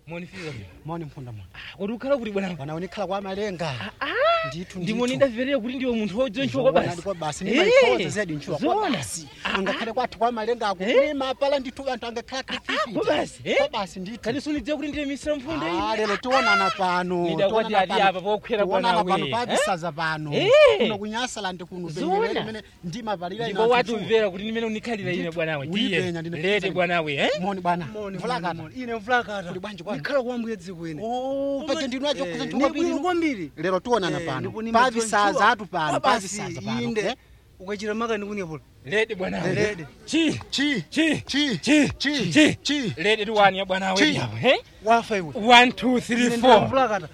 monifika moni mphunda moni kuti ukhala kuti bwana bwana unikhala kwa malenga ndithu ndimoni ndamverera kuti ndiwe munthu wodziwa ntchito kwa basi kwa basi Eh, ndimaikhoza zedi ntchito kwa zoona. basi angakhale kwathu kwa malenga Eh? akulima pala ndithu anthu angakhala kwa basi, eh? kwa basi ndithu kani sunidziwa kuti ndiye misira mfunda Ah, iyi lero tionana pano Nidakwati tionana ati pano. apa pokwera Tionana bwana pano we, pabisaza pano Eh. kuno kunyasala ndi kuno Zoona. penyerere imene ndimavalira ina ndipo anthu wati chuwa. umvera kuti ndimene unikhalira ine bwanawe tiye Uyipenya, ndine lete pizza. bwanawe eh? moni bwana Moni, Mvulakata. moni, moni. ine mvulakata Kuli bwanji kwanu? ndikhala kwambuye dziko ine Oh, pache ndinu acho Eh, kuza ni nthuka bwino pili kwambiri lero tionana Eh, pano ndipo nimadziwa pabisaza ntchuwa. atu pano Kwa basi, pabisaza pano inde eh? ukachita maka ndikunyepula lete bwanawe Lete. chi chi chi chi chi chi chi chi lete tiwani ya bwanawe Chi. yapo eh? wafa iwe 1 2 3 Ine 4 mvulakata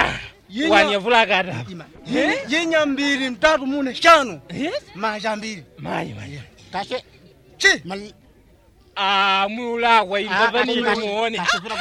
wani yavulakata yenya mbiri mtatu mune shanu yes maja mbiri mayi mayi kashe chi mal ah mulakwa imbavanile muone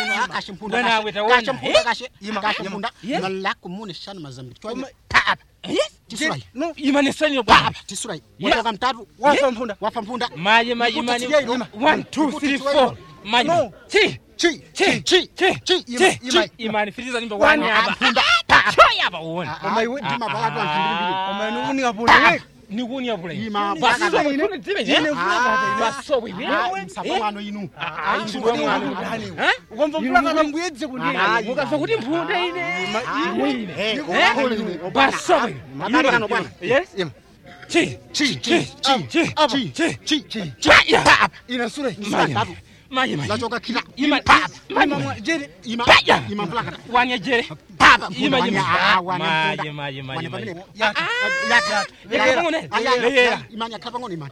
Bwana, taona, eh? Yes. malako mune shanu mazambiri Oma- tapa yes tisurai no imanesanile bwana tapa tisurai Yes. watoka mtatu wafa mphunda wafa mpunda maye maye Ndikuti imani tiye ino. 1 2 3 4 mayi No. chi chi chi chi chi chi Ima- chi ima- imani firiza nimba Wani wani apa. apa mpunda choya apa uone Oma iwe- ndimavalatu anthu mbirimbiri koma inu unikapunda weka nikuni yapula Ima- basi Bwana, so ine- mfune tibe ine eh mvulakata ine. baso iwe msamba mwano inu ah Ngodi ngodi mwana mwana udani. eh ukamva mvulakata mbuye dziko ndiye Ah, mukafa kuti mpunda ine Eh, Eh? ukakole ine. baso Makakano bwana. yes Ima. chi chi chi chi chi apa chi chi chi chaya ina sura maye maye maye lachoka kila ima papa maye jeri ima Paya. ima mvulakata wanya jere papa ima Wanya- ah, wanya maye mpunda. maye maye Wanya maye pamene- yata yata Yekera pang'ono, Aya, yekera. imani yakhala pang'ono imani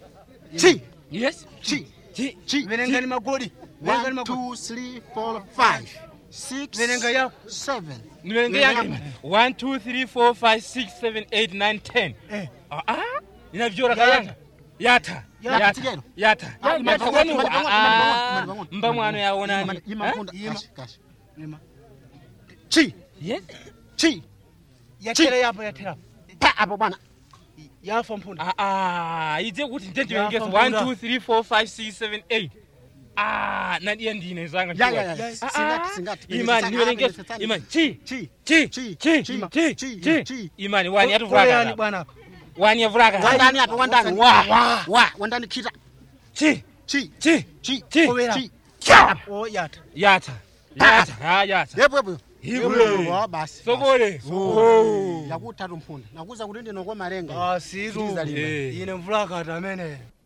chi yes chi chi chi venengani magodi venengani one magodi two three four five six Venenga yako. seven niverenge yake 1 2 3 4 5 6 7 8 9 10 Eh. ah ah inavyora Yata. kayanga yata Yata yata tigero. yata Ah, imani yata pang'ono, kwani imani pang'ono, ah, imani pang'ono, imani pang'ono. mba mwano yaonani Ima- ima Eh? mpunda Ima. kashi kashi Lima. chi yes chi yatera yapo yatera pa apo bwana yafa mphunda ah ah ije kuti ndendivengesa Yafa 1 mpunda. 2 3 4 5 6 7 8 ah nadiye ndine zanga ya ya ya Ya- singati singati imani niverengesa imani chi chi chi Chi. chi Chi. chi Chi. chi Chi. imani wani Koyani yatuvulaka bwana wani yavulaka wandani apo wandani Wa. wa wa wandani kita chi chi chi chi chi Kowera. chi cha o yata yata yata ah yata yepo yepo Iwe. wa basi sokole Oh. yakutatu mphunda nakuza kuti ndinoko malenga asitu Sikiliza limba. Eh. ine mvulakata amene